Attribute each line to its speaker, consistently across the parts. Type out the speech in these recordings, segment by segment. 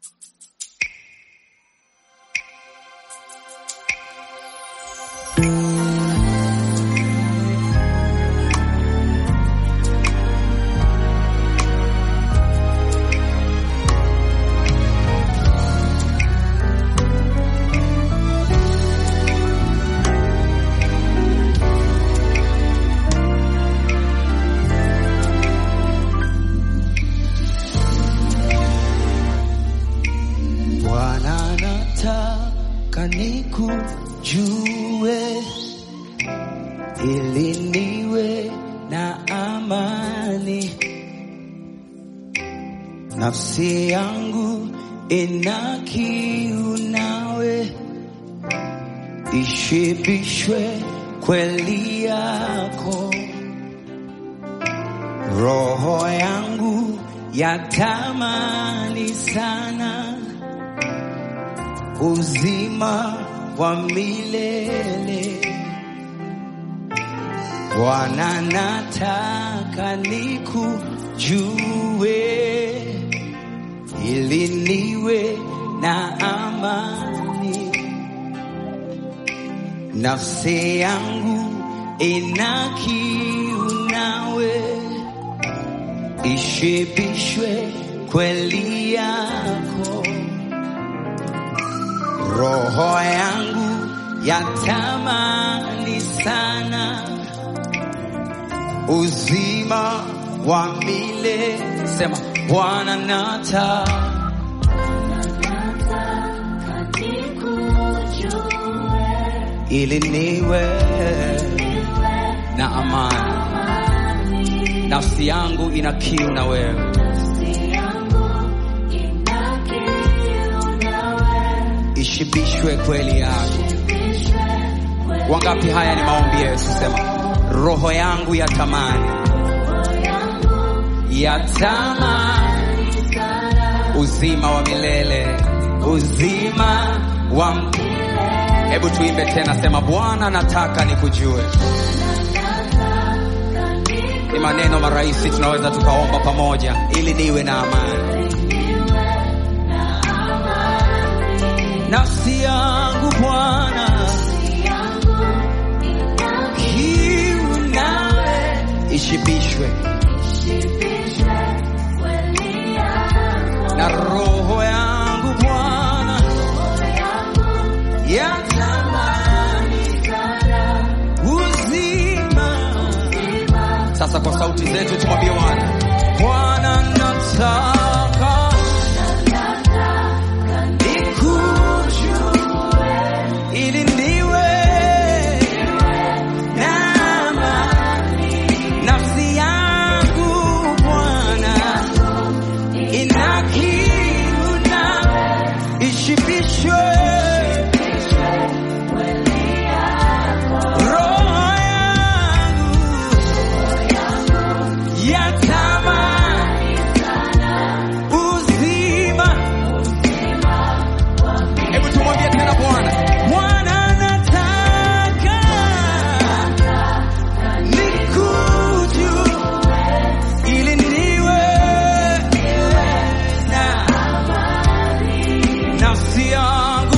Speaker 1: Bwana nataka nikujue ili niwe na amani. Nafsi yangu ina kiu nawe, ishibishwe kweli yako. Roho yangu yatamani sana uzima wa milele. Bwana, nataka nikujue ili niwe na amani. Nafsi yangu ina kiu nawe, ishibishwe kweli yako. Roho yangu yatamani sana uzima wa milele. Sema Bwana, nataka ili niwe na amani. Nafsi yangu ina kiu na wewe, ishibishwe kweli yako. Wangapi? Haya ni maombi Yesu. Sema roho yangu yatamani, yatamani uzima wa milele, uzima wa milele. Hebu tuimbe tena, sema Bwana, nataka nikujue. Ni maneno marahisi, tunaweza tukaomba pamoja, ili niwe na amani. Nafsi yangu Bwana, kiu nawe ishibishwe na roho yangu Bwana yatamani uzima. Sasa kwa sauti zetu tumwambie Bwana, Bwana nataka nikujue ili niwe na amani. Nafsi yangu Bwana ina kiu nawe, ishibishwe roho yangu yatamani uzima. Hebu tumwambie tena Bwana, Bwana nataka nikujue ili niwe na nafsi yangu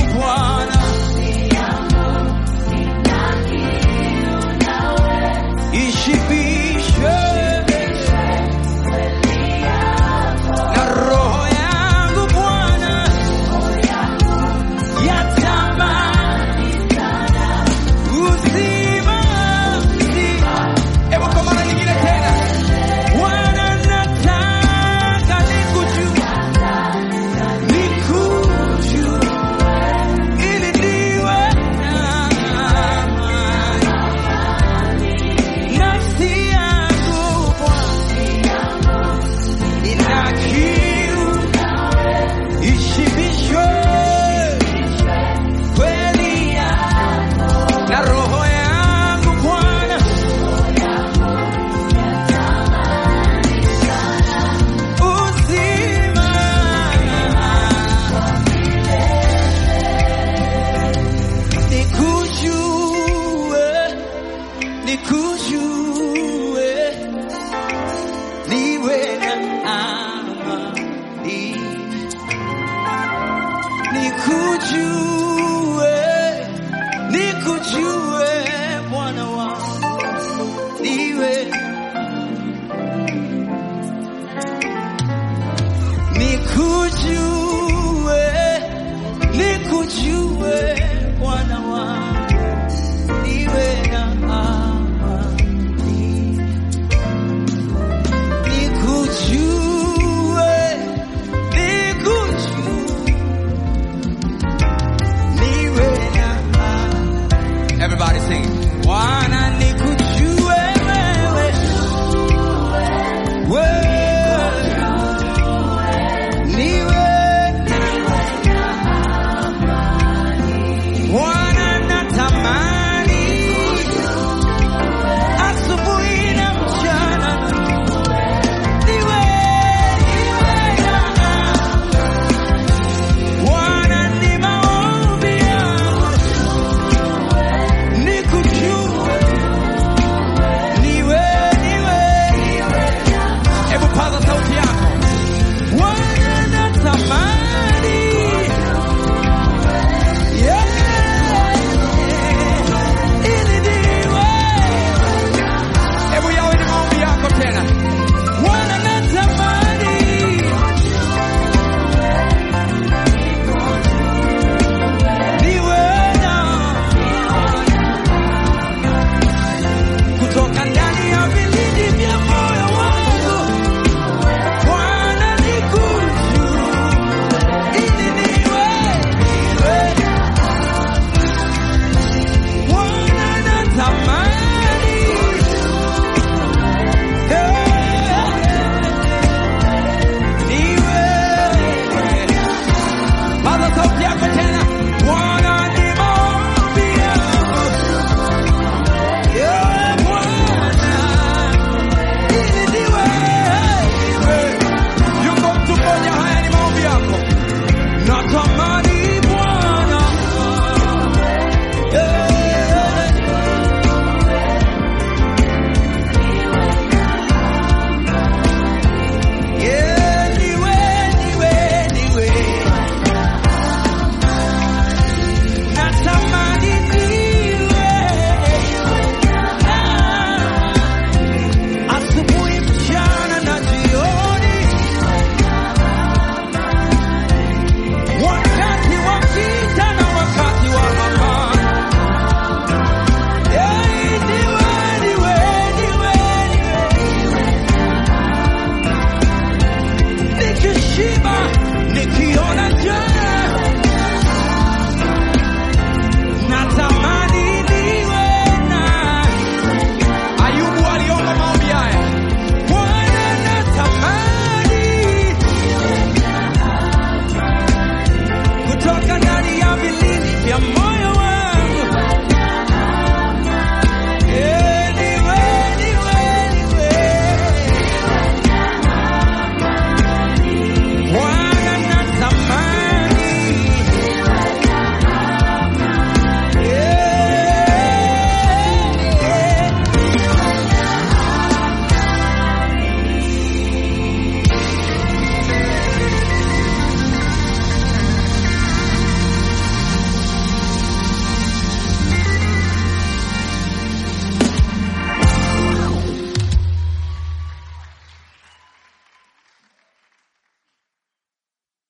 Speaker 1: nikujue, nikujue